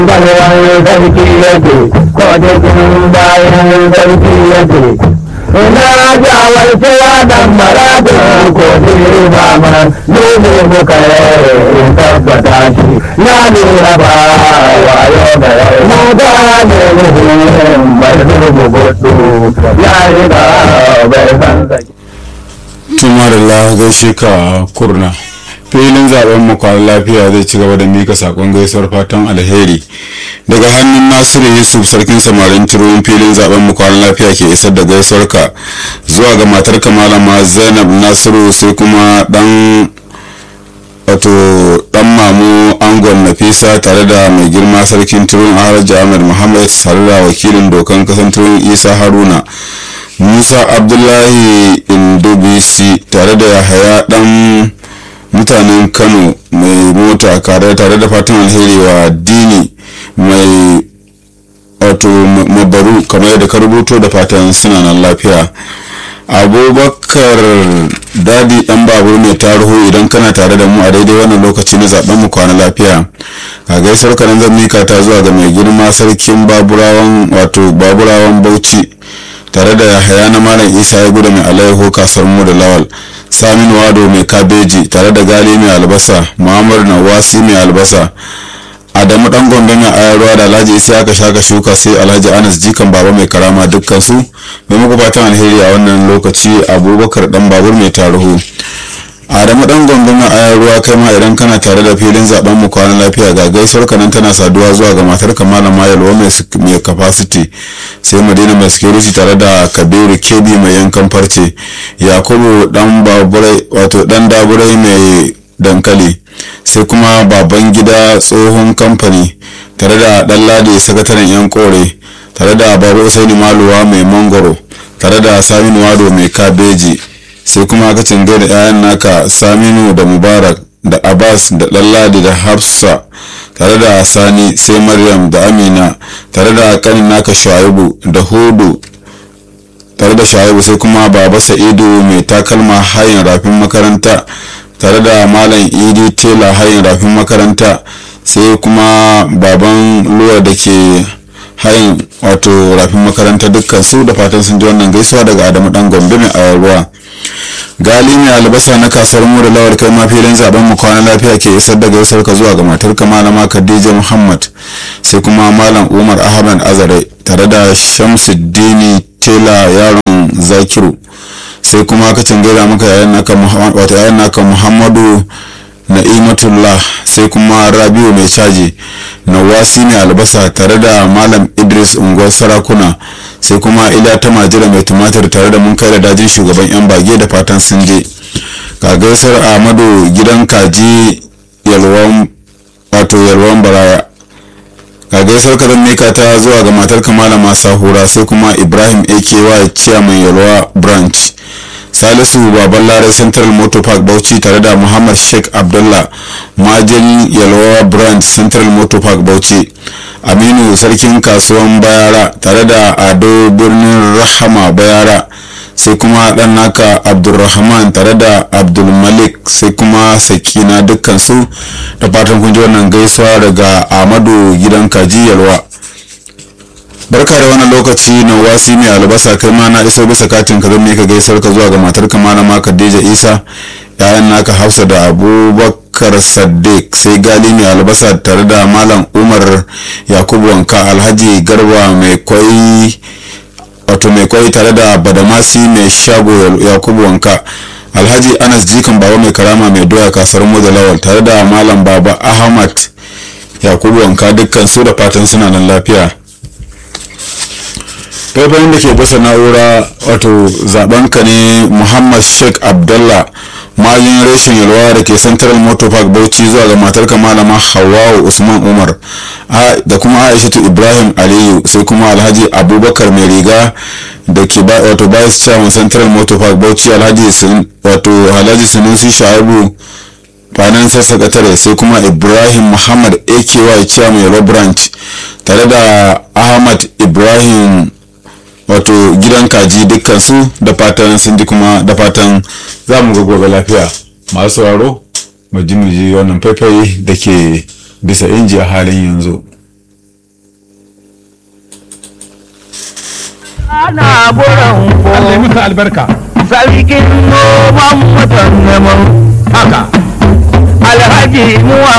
bayan sarki yake ko cikin bayan sarki yake ina jawar cewa dan maradin ko ba ma dole muka in tabbata shi na lura ba wayo da yau mu gane muhimmin bai zurgu gudu ya riga bai san saki tumarilla gaishe ka kurna filin zaben mu kwana lafiya zai ci gaba da mika sakon gaisuwar fatan alheri daga hannun nasiru yusuf sarkin samarin ciroyin filin zaben mu kwana lafiya ke isar da gaisuwar ka zuwa ga matar malama zainab nasiru sai kuma dan wato dan mamu angon nafisa tare da mai girma sarkin turun alhaji ahmed muhammad tare da wakilin dokan kasan turun isa haruna musa abdullahi indobisi tare da yahaya dan mutanen kano mai mota tare da fatan alheri wa dini mai wato mabaru kamar yadda ka rubuto da fatan suna nan lafiya abubakar dadi dan babur mai tariho idan kana tare da mu a daidai wannan lokaci na zaben mu kwana lafiya a gaisar kanan zan mika ta zuwa ga mai girma sarkin baburawan wato baburawan bauchi tare da yahaya na malam isa ya gudu mai alaiho kasuwar mu da lawal samin wado mai kabeji tare da gali mai albasa muhammadu nawasi mai albasa adamu dan gombe mai ayarwa da alhaji isa aka shaka shuka sai alhaji anas jikan baba mai karama dukkan su mai muku fatan alheri a wannan lokaci abubakar dan babur mai taruhu adamu dan gombe mai ayarwa kai ma idan kana tare da filin zaben mu kwana lafiya ga gaisuwar kanan tana saduwa zuwa ga matar kamala mayalwa mai capacity sai madina mai security tare da kabiru kebi mai yankan farce yakubu dan baburai wato dan daburai mai dankali sai kuma baban gida tsohon kamfani tare da dan ladi sakataren yan kore tare da babu usaini maluwa mai mangoro tare da saminu wado mai kabeji sai kuma ka cinga da 'ya'yan naka saminu da mubarak da abbas da lalladi da hafsa tare da sani sai maryam da amina tare da kanin naka shaibu da hudu tare da shaibu sai kuma baba sa'idu mai takalma hayin rafin makaranta tare da malam idi tela hayin rafin makaranta sai kuma baban luwa da ke hayin wato rafin makaranta dukkan su da fatan sun ji wannan gaisuwa daga adamu dan gombe mai ayarwa gali mai albasa na kasuwar mu da lawar kai ma filin zaben mu kwana lafiya ke isar da gaisar ka zuwa ga matar ka malama khadija muhammad sai kuma malam umar ahmad azare tare da shamsuddini tela yaron zakiru sai kuma ka cangaira maka yayan naka wato yayan naka muhammadu na'imatullah sai kuma rabiu mai caji nawasi mai albasa tare da malam idris unguwar sarakuna sai kuma ila ta majira mai tumatir tare da mun kai da dajin shugaban yan bage da fatan sun je gaisar ahmadu gidan kaji yalwan wato yalwan baraya gaisar ka zan mika ta zuwa ga matar kamala masu hura sai kuma ibrahim aky chairman yalwa branch salisu baban lare central motor park bauchi tare da muhammad sheikh abdullah majin yalwa branch central motor park bauchi aminu sarkin kasuwan bayara tare da ado birnin rahama bayara sai kuma dan naka abdulrahman tare da abdulmalik sai kuma sakina dukkan su da fatan kun ji wannan gaisuwa daga amadu gidan kaji yalwa barka da wannan lokaci na wasi mai albasa kai ma na iso bisa katin ka zan ka gaisar ka zuwa ga matar ka malama khadija isa yayan naka hafsa da abubakar saddiq sai gali mai albasa tare da malam umar yakubu wanka alhaji garba mai kwai wato mai kwai tare da badamasi mai shago yakubu wanka alhaji anas jikan baba mai karama mai doya kasar mu da lawal tare da malam baba ahmad yakubu wanka dukkan su da fatan suna nan lafiya faifayin da ke bisa na'ura wato zaben ka ne muhammad sheikh abdullah magin reshen yalwa da ke central motor park bauchi zuwa ga matar malama hawawu usman umar da kuma aishatu ibrahim aliyu sai kuma alhaji abubakar mai riga da ke wato vice chairman central motor park bauchi alhaji wato alhaji sunusi shaibu financial secretary sai kuma ibrahim muhammad aky chairman yalwa branch tare da ahmad ibrahim wato gidan kaji dukkan su da fatan sun ji kuma da fatan za mu ga gobe lafiya masu sauraro mu ji mu ji wannan faifai da ke bisa inji a halin yanzu ana buran Allah ya ko musu albarka sarkin noman mutan neman haka alhaji muhammad